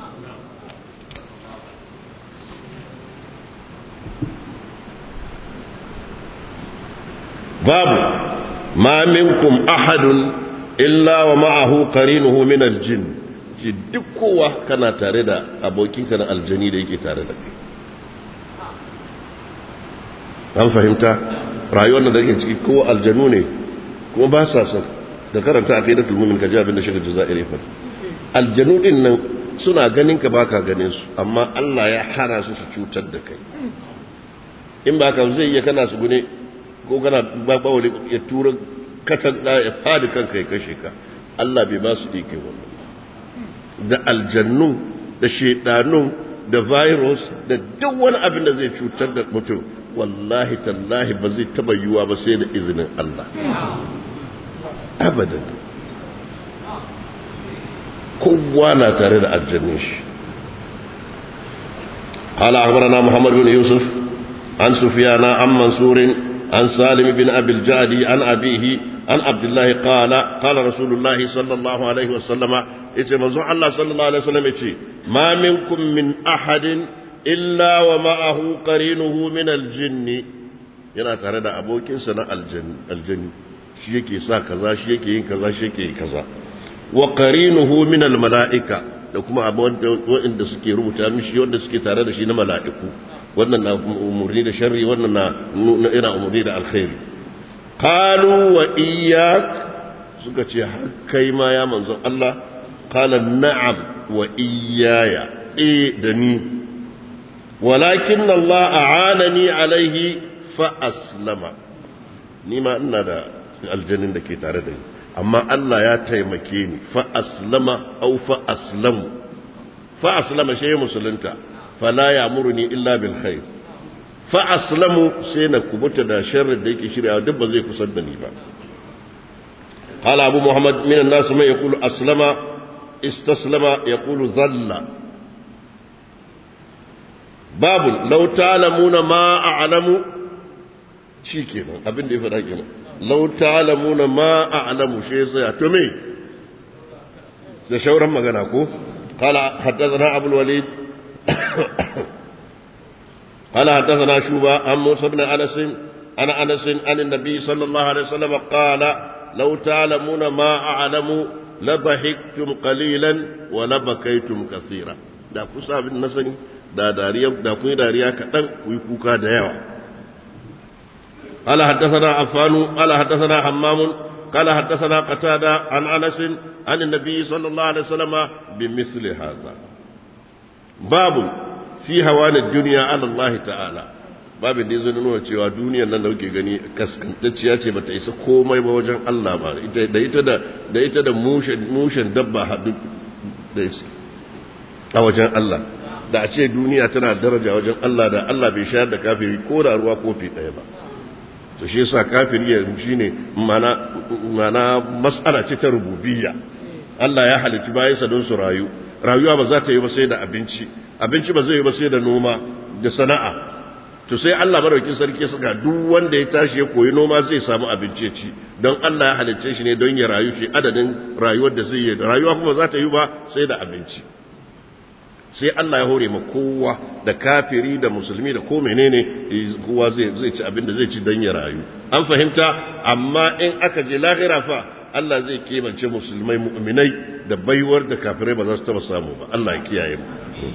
باب ما منكم أحد إلا ومعه قرينه من الجن ce duk kowa kana tare da abokinka na aljani da yake tare da kai an fahimta rayuwar da ke ciki ko aljanu ne kuma ba sa son da karanta a fiye tulmumin ka ji abin da shiga jaza'ir fa aljanu din nan suna ganin ka baka ganin su amma Allah ya hana su su cutar da kai in ba ka zai iya kana su gune ko kana ba bawali ya tura katan ya fadi kanka ya kashe ka Allah bai ba su ike wannan da aljannu da shedanu da virus da duk wani abin da zai cutar da mutum wallahi tallahi ba zai taba yiwuwa ba sai da izinin Allah abadan kowa na tare da aljannin shi قال أخبرنا محمد بن يوسف عن سفيان عن منصور عن سالم بن أبي الجعد عن أبيه عن عبد الله قال قال رسول الله صلى الله عليه وسلم yace manzon Allah sallallahu alaihi wasallam yace ma minkum min ahadin illa wa ma'ahu qarinuhu min aljinn yana tare da abokinsa na aljanni shi yake sa kaza shi yake yin kaza shi yake yin kaza wa qarinuhu min almalaika da kuma wanda suke rubuta mishi wanda suke tare da shi na mala'iku wannan na umurni da sharri wannan na ina umurni da alkhairi qalu wa iyyak suka ce kai ma ya manzon Allah قال نعم وإياي إيه دني ولكن الله أعانني عليه فأسلم نما أن دا الجنين دكي تاردني أما الله يا تيمكيني فأسلم أو فأسلم فأسلم شيء مسلمتا فلا يأمرني إلا بالخير فأسلم سينا كبوتا دا شر ديكي شريعة دب زي كسدني با قال أبو محمد من الناس من يقول أسلم استسلم يقول ظل باب لو تعلمون ما أعلم شي كده abin da ya faɗa kenan law ta'lamuna ma a'lamu shi sai to me da shauran magana ko qala haddathana abul walid qala haddathana shuba an musa ibn anas ana anas an an-nabi sallallahu alaihi wasallam qala law ta'lamuna ma a'lamu labahiktum qalilan wa labakaitum kaseera da ku sabin na sani da dariya da ku dariya kadan ku yi kuka da yawa قال حدثنا عفان قال حدثنا حمام قال حدثنا قتادة عن أنس عن النبي صلى الله عليه وسلم بمثل هذا باب في هوان الدنيا على الله تعالى babin da ya zo nuna cewa duniyar nan da kuke gani kaskantacciya ce bata isa komai ba wajen Allah ba da ita da da ita da mushen dabba hadu da a wajen Allah da a ce duniya tana daraja wajen Allah da Allah bai shayar da kafiri ko da ruwa kofi ɗaya ba to shi yasa kafiri ya shine mana mana mas'ala ce ta rububiyya Allah ya halitta bayansa don su rayu rayuwa ba za ta yi ba sai da abinci abinci ba zai yi ba sai da noma da sana'a to sai Allah madaukakin sarki suka duk wanda ya tashi ya koyi noma zai samu abinci ya ci don Allah ya halicce shi ne don ya rayu shi adadin rayuwar da zai yi rayuwa kuma za ta yi ba sai da abinci sai Allah ya hore ma kowa da kafiri da musulmi da ko menene kowa zai zai ci abin da zai ci don ya rayu an fahimta amma in aka je lahira fa Allah zai kebance musulmai mu'minai da baiwar da kafirai ba za su taba samu ba Allah ya kiyaye mu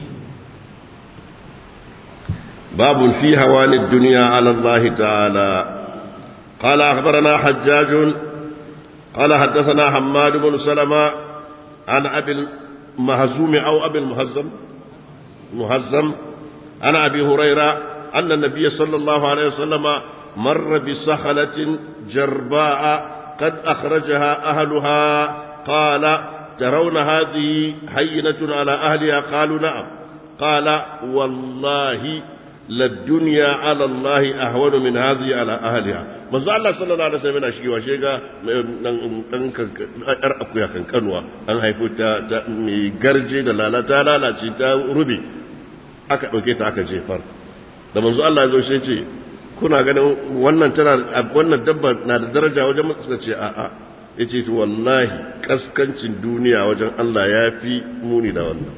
باب في هوان الدنيا على الله تعالى قال أخبرنا حجاج قال حدثنا حماد بن سلمة عن أبي المهزوم أو أبي المهزم مهزم عن أبي هريرة أن النبي صلى الله عليه وسلم مر بصخلة جرباء قد أخرجها أهلها قال ترون هذه هينة على أهلها قالوا نعم قال والله للدنيا على الله أهون من هذه على أهلها manzo Allah sallallahu alaihi wasallam yana shigewa shi ga dan yar akuya kan kanwa an haifo ta mai garje da lalata lalace ta rubi aka dauke ta aka jefar da manzo Allah ya zo shi ce kuna ganin wannan tana wannan dabba na da daraja wajen suka ce a'a yace to wallahi kaskancin duniya wajen Allah ya fi muni da wannan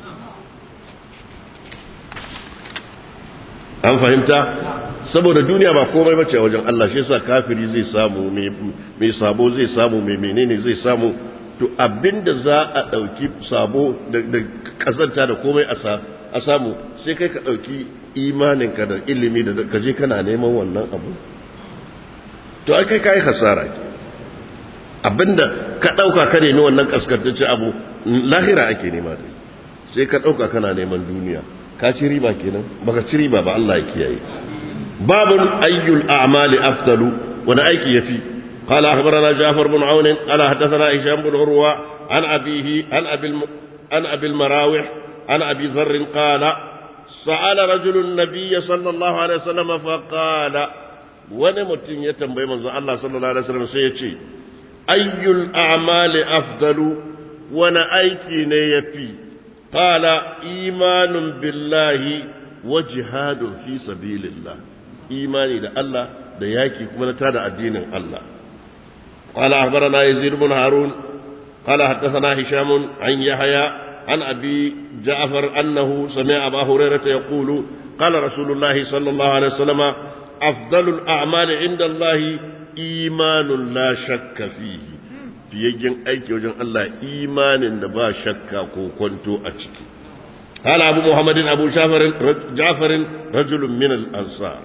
an fahimta saboda duniya ba komai bace a wajen Allah shi yasa kafiri zai samu mai sabo zai samu mai menene zai samu to abinda za a dauki sabo da kazanta da komai a samu sai kai ka dauki imaninka da ilimi da kaje kana neman wannan abu to ai kai kai hasara ke abinda ka dauka ka nemi wannan kaskantacce abu lahira ake nema da sai ka dauka kana neman duniya ka ci riba kenan baka ci riba ba Allah ya kiyaye babun ayyul a'mali afdalu wani aiki yafi قال أخبرنا جعفر بن عون قال حدثنا هشام بن عروة عن أبيه عن أبي الم... عن أبي المراوح عن أبي ذر قال سأل رجل النبي صلى الله عليه وسلم فقال ونمت يتنبي من الله صلى الله عليه وسلم سيتي أي الأعمال أفضل ونأيكي نيفي قال إيمان بالله وجهاد في سبيل الله إيماني ده الله ده ياكي كما نتادى الدين الله قال أخبرنا يزيد بن هارون قال حدثنا هشام عن يحيى عن أبي جعفر أنه سمع أبا هريرة يقول قال رسول الله صلى الله عليه وسلم أفضل الأعمال عند الله إيمان لا شك فيه fiyayyen aiki wajen Allah imanin da ba shakka ko kwanto a ciki. Hala Abu Muhammadin Abu Jafarin rajulun min al-ansar.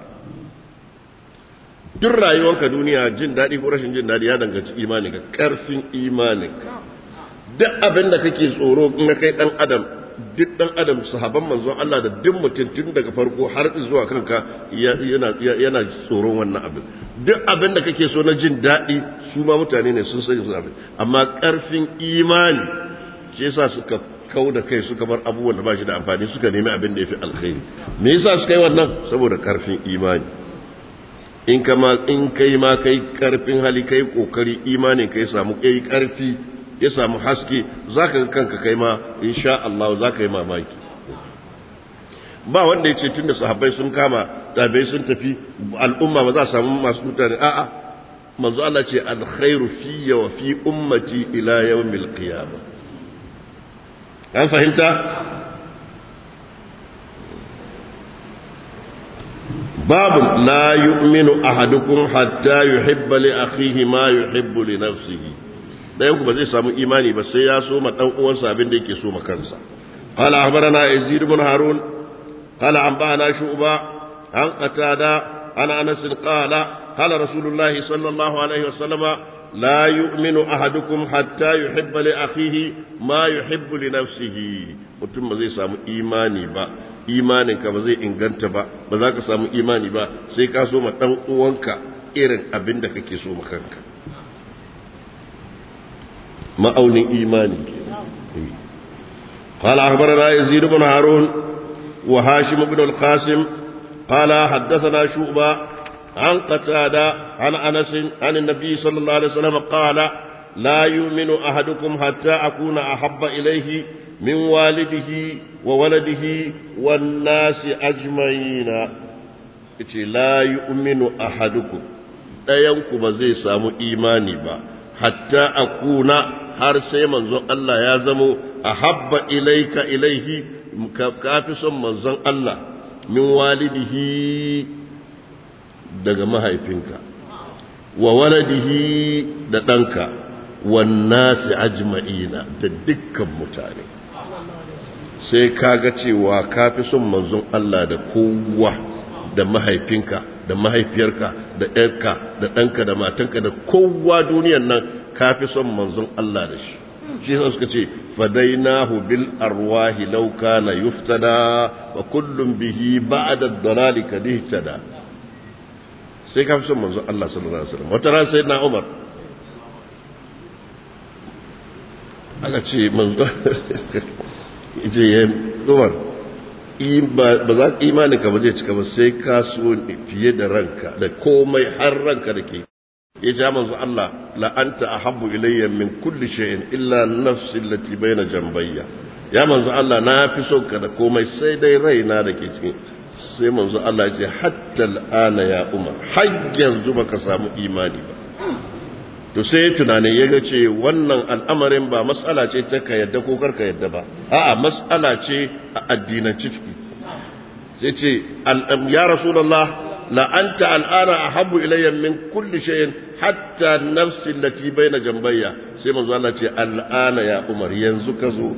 Duk rayuwarka duniya jin daɗi ko rashin jin daɗi ya danganci imanin ka ƙarfin imanin ka. Duk abin da kake tsoro na kai ɗan adam duk ɗan adam sahaban manzon Allah da duk mutum tun daga farko har zuwa kanka yana tsoron wannan abin duk abin da kake so na jin daɗi su ma mutane ne sun sani suna amma ƙarfin imani shi yasa suka kau da kai suka bar abubuwan da ba shi da amfani suka nemi abin da ya fi alkhairi me yasa suka yi wannan saboda ƙarfin imani in kama in kai ma kai ƙarfin hali kai kokari imanin kai samu kai ƙarfi ya samu haske za ka ga kanka kai ma insha Allah za ka yi mamaki ba wanda ya ce tun da sahabbai sun kama ɗabai sun tafi al'umma ba za a samu masu mutane a'a manzo Allah ce alkhairu fiyya wa fi ummati ila yawmil qiyamah an fahimta babu la yu'minu ahadukum hatta yuhibba li akhihi ma yuhibbu li nafsihi ɗayan ku ba zai samu imani ba sai ya so ma ɗan uwansa abin da yake so ma kansa qala akhbarana yazid ibn harun qala anba'ana shu'ba an qatada ana anas qala قال رسول الله صلى الله عليه وسلم لا يؤمن أحدكم حتى يحب لأخيه ما يحب لنفسه mutum ba zai samu imani ba imaninka ba zai inganta ba ba za ka samu imani ba sai ka so ma ɗan uwanka irin abin da kake so ma kanka ma'aunin imani ke قال أخبرنا يزيد بن هارون وهاشم بن القاسم قال حدثنا شعبة عن قتادة عن أنس عن النبي صلى الله عليه وسلم قال لا يؤمن أحدكم حتى أكون أحب إليه من والده وولده والناس أجمعين لا يؤمن أحدكم ɗayanku ba zai samu imani ba hatta akuna har sai manzon Allah ya zamo a habba ilaika ilaihi ka fi son manzon Allah min walidihi daga mahaifinka wa waladihi da ɗanka wannasi ajma'ina da dukkan mutane sai kaga cewa ka fi son manzon Allah da kowa da mahaifinka da mahaifiyarka da ɗanka da ɗanka da matanka da kowa duniyan nan ka fi son manzon Allah da shi shi yasa suka ce fadainahu bil arwahi law kana yuftada wa kullum bihi ba'da ad-dalali kadihtada sai ka fi son manzon Allah sallallahu alaihi wasallam wata ran sayyidina Umar aka ce manzon yace ya Umar ba za imanin ka ba zai cika ba sai ka so fiye da ranka da komai har ranka da ke ya ja manzo Allah la'anta ahabbu ilayya min kulli shay'in illa nafsi allati bayna jambayya ya manzo Allah na fi son ka da komai sai dai raina da ke cikin sai manzo Allah ya ce hatta al'ana ya umar har yanzu baka samu imani ba to sai ya tunanin ya ga ce wannan al'amarin ba matsala ce ta ka yadda ko karka yadda ba a'a matsala ce a addinanci ciki sai ce ya rasulullah la anta al'ana ahabbu ilayya min kulli shay'in hatta nafsi allati baina jambayya sai manzo Allah ce al'ana ya umar yanzu ka zo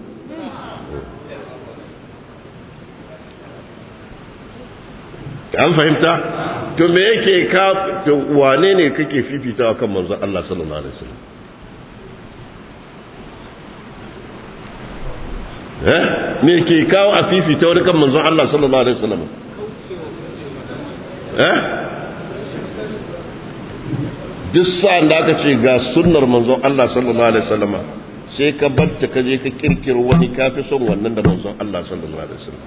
an fahimta to me yake ka to wane ne kake fifitawa kan manzo Allah sallallahu alaihi wasallam eh me yake kawo a fifita wani kan manzo Allah sallallahu alaihi wasallam eh duk sa'an da aka ce ga sunnar manzon Allah sallallahu alaihi wasallam sai ka batta ka je ka kirkiro wani kafi son wannan da manzon Allah sallallahu alaihi wasallam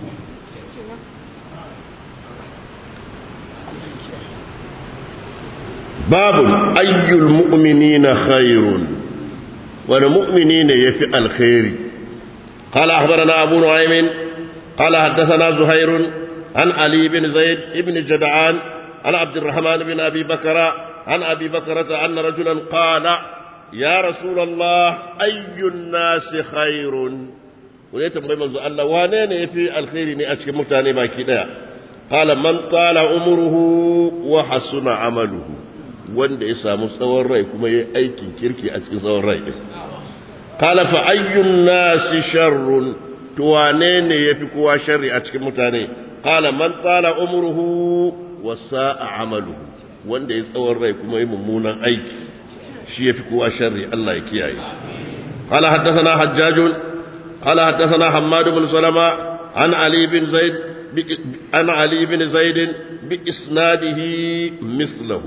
باب أي المؤمنين خير والمؤمنين يفي الخير قال أخبرنا أبو نعيم قال حدثنا زهير عن علي بن زيد بن جدعان عن عبد الرحمن بن أبي بكر عن أبي بكرة أن رجلا قال يا رسول الله أي الناس خير وليت من الله وانين يفي الخير نأتي متاني باكي قال من طال عمره وحسن عمله wanda ya samu tsawon rai kuma ya aikin kirki a cikin tsawon rai qala fa ayyun nasi sharrun to wane ne yafi kowa sharri a cikin mutane qala man tala umruhu wa sa'a amaluhu wanda ya tsawon rai kuma ya mummunan aiki shi yafi kowa sharri Allah ya kiyaye qala haddathana hajjaj qala haddathana hammad bin salama an ali bin zaid an ali bin zaid bi isnadihi mithluhu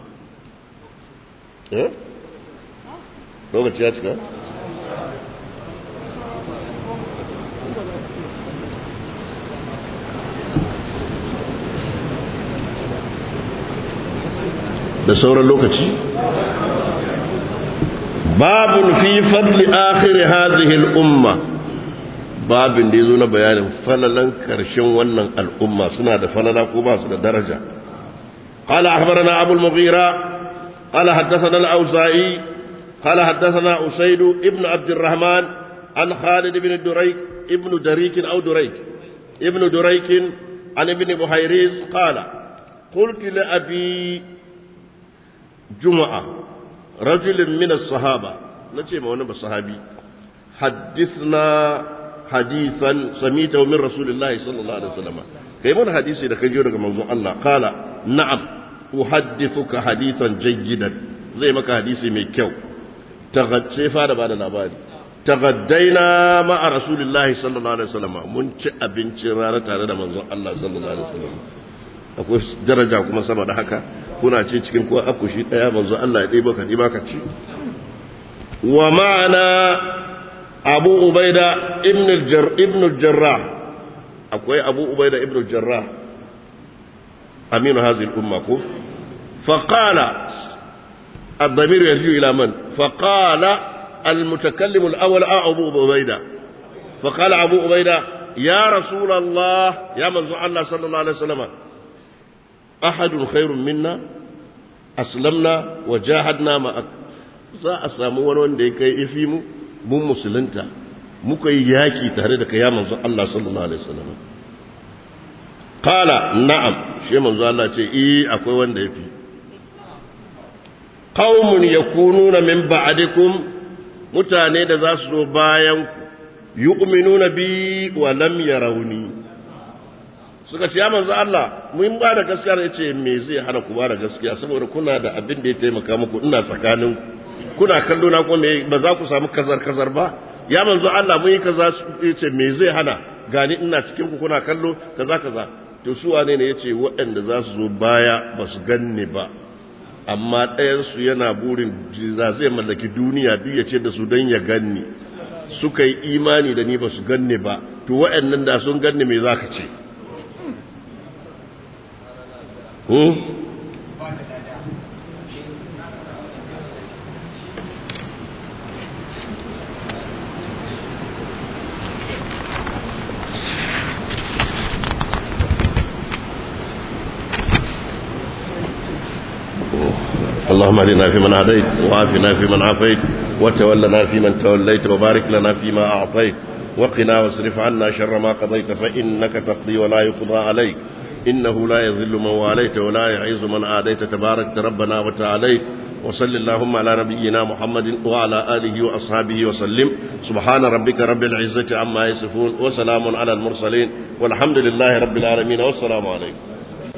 lokaci ya cika da sauran lokaci babun fi fadli akhiri hadhihi al-umma babin da yazo na bayanin falalan karshen wannan al'umma suna da falala ko ba su da daraja قال أخبرنا أبو المغيرة قال حدثنا الأوزائي قال حدثنا أسيد ابن عبد الرحمن عن خالد بن دريك ابن دريك أو دريك ابن دريك عن ابن بحيريز قال قلت لأبي جمعة رجل من الصحابة نتي ما ونبى الصحابي حدثنا حديثا سميته من رسول الله صلى الله عليه وسلم كيف حديثي لك يجورك موضوع الله قال نعم uhaddithuka hadithan jayyidan zai maka hadisi mai kyau tagadce fara bada labari tagaddaina ma'a rasulillahi sallallahu alaihi wasallam mun ci abincin rana tare da manzon Allah sallallahu alaihi wasallam akwai daraja kuma sama da haka kuna ce cikin kuwa akushi daya manzon Allah ya ɗebo ka ɗiba ka ci wa ma'ana abu ubaida ibn al-jarrah akwai abu ubaida ibn al-jarrah aminu hadhihi al-umma ko faqala الضمير يرجع إلى من فقال المتكلم الأول أبو عبيدة فقال أبو عبيدة يا رسول الله يا من الله صلى الله عليه وسلم أحد خير منا أسلمنا وجاهدنا معك za a samu wani wanda ya kai ifi mu mun musulunta muka yi yaki tare da kai manzo Allah sallallahu alaihi wasallam qala na'am shi manzo Allah ce eh akwai wanda yafi qaumun yakununa min ba'dikum mutane da za su zo bayan ku yu'minuna bi wa lam yarawni suka ce ya manzo Allah mun ba da gaskiya ne ce me zai hana ku ba da gaskiya saboda kuna da abin da ya taimaka muku ina tsakanin kuna kallo na ko me ba za ku samu kazar kazar ba ya manzo Allah mun yi kaza yace me zai hana gani ina cikin ku kuna kallo kaza kaza to su wane ne yace waɗanda za su zo baya ba su ganni ba amma ɗayan su yana burin za zai mallaki duniya duk ya ce da su dan ya ganni suka yi imani da ni ba su ganni ba to waɗannan da sun ganni me za ka ce اللهم اهدنا فيمن هديت وعافنا فيمن عافيت وتولنا فيمن توليت وبارك لنا فيما أعطيت وقنا واصرف عنا شر ما قضيت فإنك تقضي ولا يقضى عليك إنه لا يذل من واليت ولا يعز من عاديت تبارك ربنا وتعاليت وصل اللهم على نبينا محمد وعلى آله وأصحابه وسلم سبحان ربك رب العزة عما يصفون وسلام على المرسلين والحمد لله رب العالمين والسلام عليكم